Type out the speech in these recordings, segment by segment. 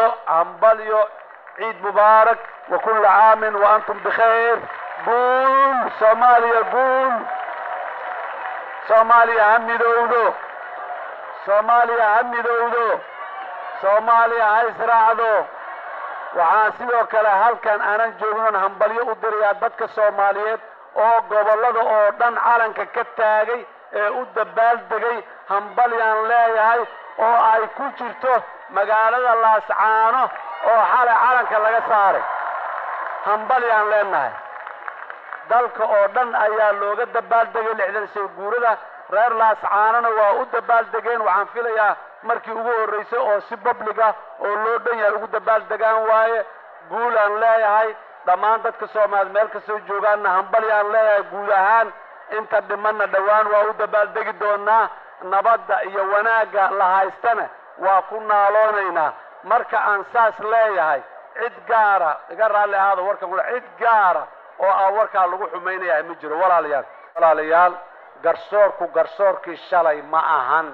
hambalyo ciid mubaarak wa kulla caamin wa antum bikhayr guul soomaaliya guul soomaaliya ha midowdo soomaaliya ha midowdo soomaaliya ha israacdo waxaan sidoo kale halkan aanan joognon hambalyo u dirayaa dadka soomaaliyeed oo gobollada oo dhan calanka ka taagay ee u dabaaldegay hambalyaan leeyahay oo ay ku jirto magaalada laascaano oo xalay calanka laga saaray hambalyaan leenahay dalka oo dhan ayaa looga dabaaldegay lixdan shay guurada reer laascaanona waa u dabaaldegeen waxaan filayaa markii ugu horraysay oo si public ah oo loo dhan yahay ugu dabaaldegaan waaye guulaan leeyahay dhammaan dadka soomaaliyeed meel kastoo joogaanna hambalyaan leeyahay guud ahaan inta dhimanna dhowaan waa u dabaaldegi doonaa nabadda iyo wanaagga la haystana waa ku naaloonaynaa marka aan saas leeyahay cid gaara iga raalli ahaada warkan kule cid gaara oo aan warkaa lagu xumaynayahay ma jiro walaalayaal walaalayaal garsoorku garsoorkii shalay ma ahan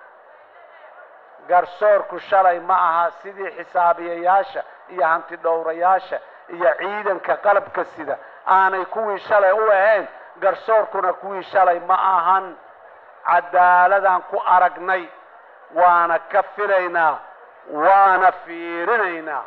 garsoorku shalay ma aha sidii xisaabiyayaasha iyo hanti dhowrayaasha iyo ciidanka qalabka sida aanay kuwii shalay u ahayn garsoorkuna kuwii shalay ma ahan cadaaladaan ku aragnay waana ka filaynaa waana fiirinaynaa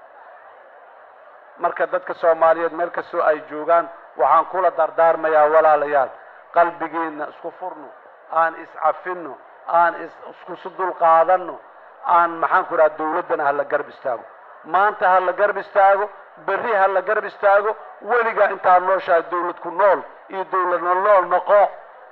marka dadka soomaaliyeed meel kastoo ay joogaan waxaan kula dardaarmayaa walaalayaal qalbigiinna isku furno aan iscafinno aan iskusu dulqaadanno aan maxaan ku idhaha dawladdana ha la garab istaago maanta ha la garab istaago berri ha la garab istaago weligaa intaa nooshahay dawlad ku nool iyo dawladna nool noqo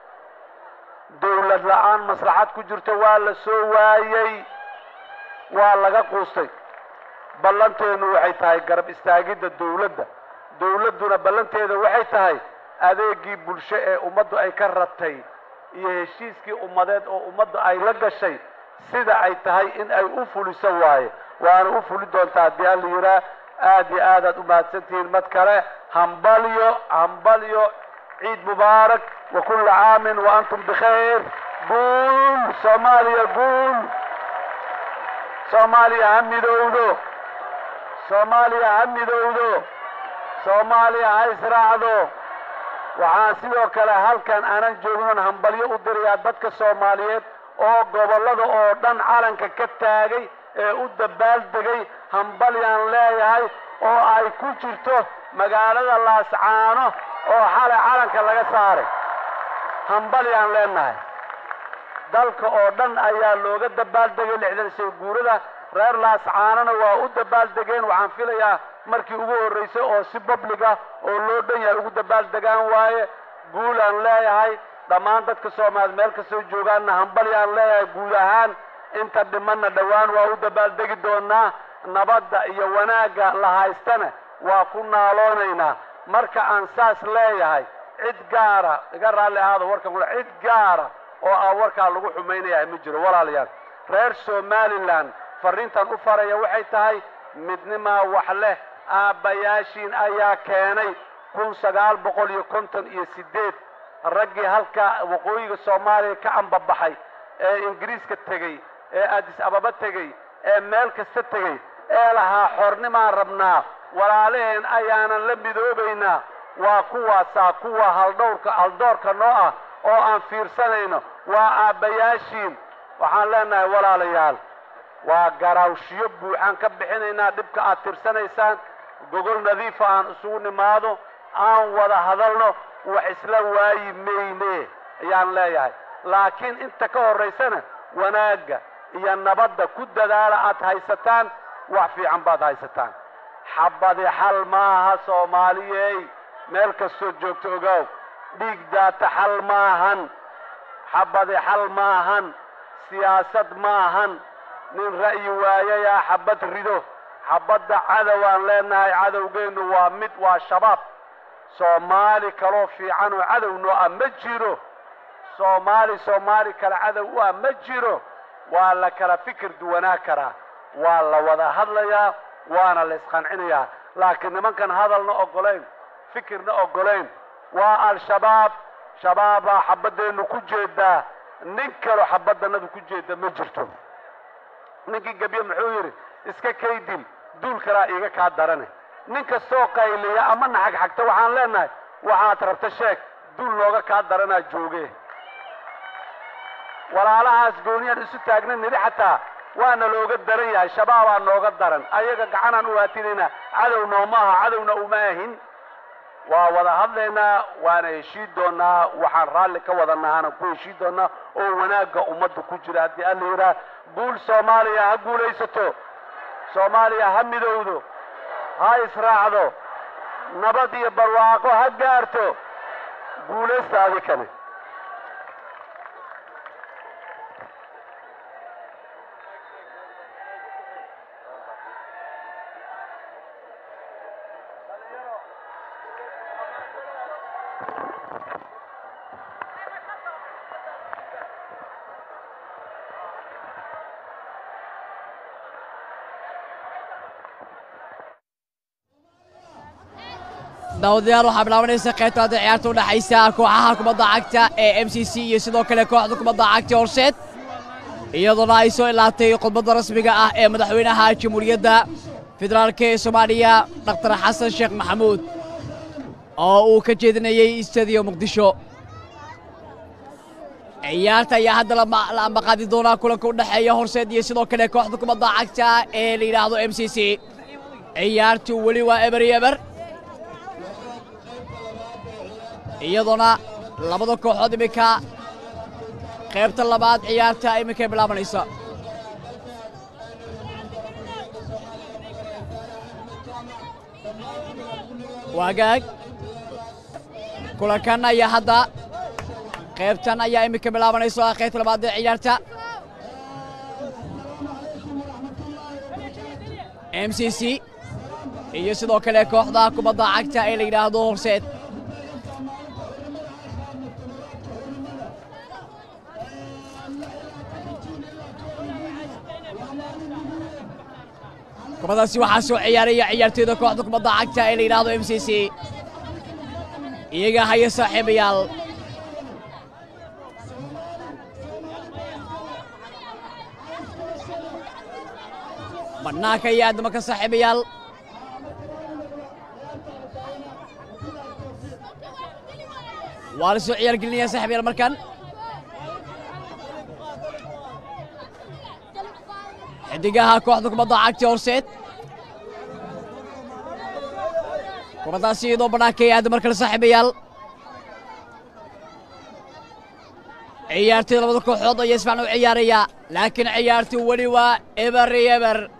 dawlad la-aan maslaxad ku jirto waa la soo waayey waa laga quustay ballanteenu waxay tahay garab istaagidda dawladda dawladduna ballanteeda waxay tahay adeegii bulsho ee ummaddu ay ka ratay iyo heshiiskii ummadeed oo ummaddu ay la gashay sida ay tahay in ay u fuliso waaye waana u fuli doontaa haddii alla yidhaah aad iyo aadaad u mahadsantihiin mad kale hambalyo hambalyo ciid mubaarak wa kulla caamin wa antum bikhayr guul soomaaliya guul soomaaliya ha midowdo soomaaliya ha midowdo soomaaliya ha israacdo waxaan sidoo kale halkan aanan joognon hambalyo u dirayaa dadka soomaaliyeed oo gobollada oo dhan calanka ka taagay ee u dabaaldegay hambalyaan leeyahay oo ay ku jirto magaalada laascaano oo xalay calanka laga saaray hambalyaan leenahay dalka oo dhan ayaa looga dabaaldegay lixdan shay guurada reer laascaanona waa u dabaaldegeen waxaan filayaa markii ugu horraysay oo si public ah oo loo dhan yahay ugu dabaaldegaan waaye guulaan leeyahay dhammaan dadka soomaaliyeed meel kastoo joogaanna hambalyaan leeyahay guud ahaan inta dhimanna dhowaan waa u dabaaldegi doonaa nabadda iyo wanaagga la haystana waa ku naaloonaynaa marka aan saas leeyahay cid gaara iga raalli ahaada warkan kule cid gaara oo aan warkaa lagu xumaynayahay ma jiro walaalayaal reer somalilan farriintan u faraya waxay tahay midnimaa wax leh aabbayaashiin ayaa keenay kun sagaal boqol iyo konton iyo siddeed raggii halka waqooyiga soomaaliya ka ambabaxay ee ingiriiska tegey ee addis ababa tegey ee meel kasta tegey ee lahaa xornimaan rabnaa walaalaheen ayaanan la midoobaynaa waa kuwaasaa kuwa haldhowrka haldoorka noo ah oo aan fiirsanayno waa aabbayaashiin waxaan leenahay walaalayaal waa garaawshiyo buuxaan ka bixinaynaa dhibka aad tirsanaysaan gogol nadiifa aan isugu nimaado aan wada hadalno wax isla waayi mayne ayaan leeyahay laakiin inta ka horraysana wanaagga iyo nabadda ku dadaala aad haysataan wax fiican baad haysataan xabadi xal maaha soomaaliyey meel kastoo joogto ogaaw dhiig daata xal maahan xabadi xal maahan siyaasad maahan nin ra'yi waayayaa xabad rido xabadda cadowaan leenahay cadowgeennu waa mid waa shabaab soomaali kaloo fiican oo cadow noo ah ma jiro soomaali soomaali kale cadow u ah ma jiro waa la kala fikir duwanaa karaa waa la wada hadlayaa waana la isqancinayaa laakiin nimankan hadalna oggolayn fikirna oggolayn waa al-shabaab shabaabaa xabaddeennu ku jeedaa nin kaloo xabaddanadu ku jeeda ma jirto ninkii gebye muxuu yidhi iska kaydil duul kalaa iiga kaa darane nin kastoo qayliya ama naxagxagta waxaan leenahay waxaad rabta sheeg duul nooga kaa daranaa jooge walaalahaas gooniyaan isu taagna nidhi xataa waana looga daran yahay shabaabaa nooga daran ayaga gacanaan u haatinayna cadow nooma aha cadowna uma ahin waa wada hadlaynaa waana heshii doonaa waxaan raalli ka wada nahana ku heshii doonaa oo wanaagga ummadda ku jira haddii alla yidhaah guul soomaaliya ha guulaysato soomaaliya ha midowdo ha israacdo nabad iyo barwaaqo ha gaarto guulaysta adikane daawadayaal waxaa bilaabanaysa qaybtaada ciyaarta udhexaysa kooxaha kubadda cagta ee m c c iyo sidoo kale kooxda kubadda cagta horseed iyadoona ay soo ilaatay khudbadda rasmiga ah ee madaxweynaha jamhuuriyadda federaalk ee soomaaliya dhakhtar xasan sheekh maxamuud oo uu ka jeedinayey istadiyo muqdisho ciyaarta ayaa hadda la ambaqaadi doonaa kulanka u dhexeeya horseed iyo sidoo kale kooxda kubadda cagta ee la yidhaahdo m c c ciyaartu weli waa eber iyo eber iyadoona labada kooxood iminka qaybta labaad ciyaarta iminkay bilaabanaysa waagaag kulankan ayaa hadda qaybtan ayaa iminka bilaabanaysa qaybta labaad ee ciyaarta m c c iyo sidoo kale kooxda kubadda cagta ee la yidhaahdo horseed kubadaasi waxaa soo ciyaaraya ciyaartooyda kooxda kubadda cagta ee la yidhaahdo m c c iyaga haya saaxiibayaal bannaanka iyo aadama ka saaxiibayaal waa la soo ciyaar gelinaya saaxiibayaal markan xidigaha kooxda kubadda cagta horseed kubaddaasi iyadoo bannaanka ee aada markale saaxiibayaal ciyaartooyda labada kooxood ayaa isfacna u ciyaaraya laakiin ciyaartu weli waa eber iyo eber